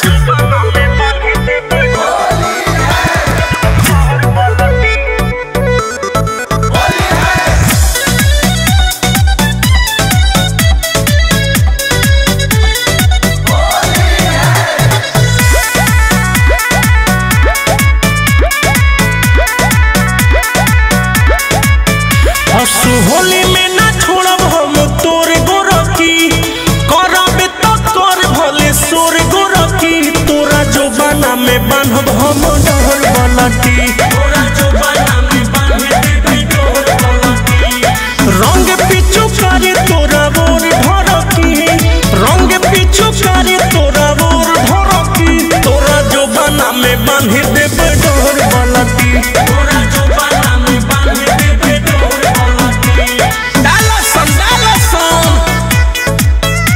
हसु होली में ना छोड़ब हम तोर गोरकी करबे तो कर भले सोर गोरकी तोरा जो बना में बांधब हम डहर बलटी तोरा जो बना में बांध देबे डोर बलटी रंग पिछु करे तोरा बोर धरकी रंग पिछु करे तोरा बोर धरकी तोरा जो बना में बांध देबे डोर बलटी तोरा जो बना में बांध देबे डोर बलटी डाला सन डाला सन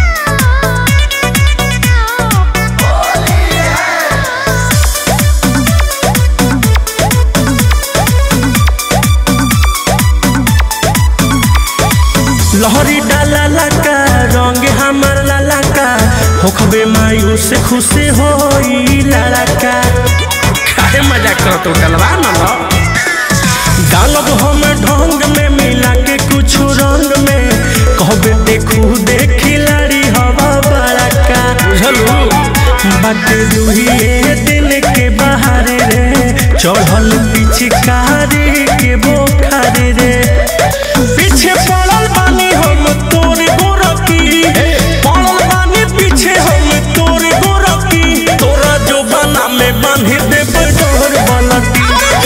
लहरी डाला लका रंग हमर लालका होखबे मायूस खुशी होई लालका काहे मजाक करत हो गलवा न लो डालब हम ढंग में मिला के कुछ रंग में कहबे देखू देखी लाड़ी हवा बड़का बुझलू बाटे दुहिए दिन के बाहर रे चढ़ल पिछकारी के बोखार रे पीछे पड़ल बानी हम तोर गोरकी पड़ल बानी पीछे हम तोर गोरकी तोरा जो बना में बांध देबे डोर बलती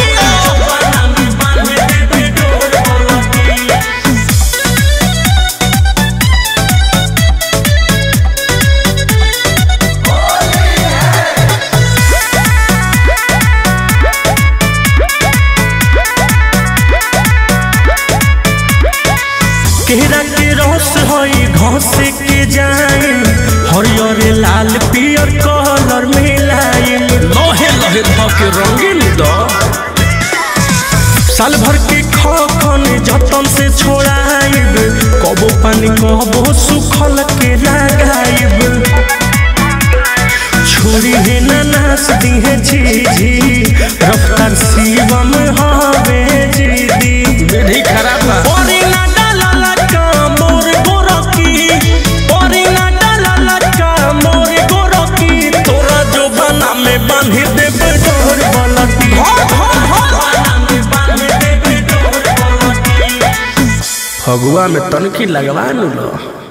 केरा के रस हई घस के जाए हरियर लाल पियर कलर मिलाए लहे लहे ध के रंगीन द साल भर के खखन जतन से छोड़ाइब कबो पानी कबो सुखल के लगाइब छोरी है ना नास दी है झीझी रफ्तार शिवम हवे जीदी विधि खराब बा ओरी ना डाला का मोर गोरकी ओरी ना डाला का मोर गोरकी तोरा जो बना में बांध देबे डोर बलती फगुआ में तनकी लगवा नु लो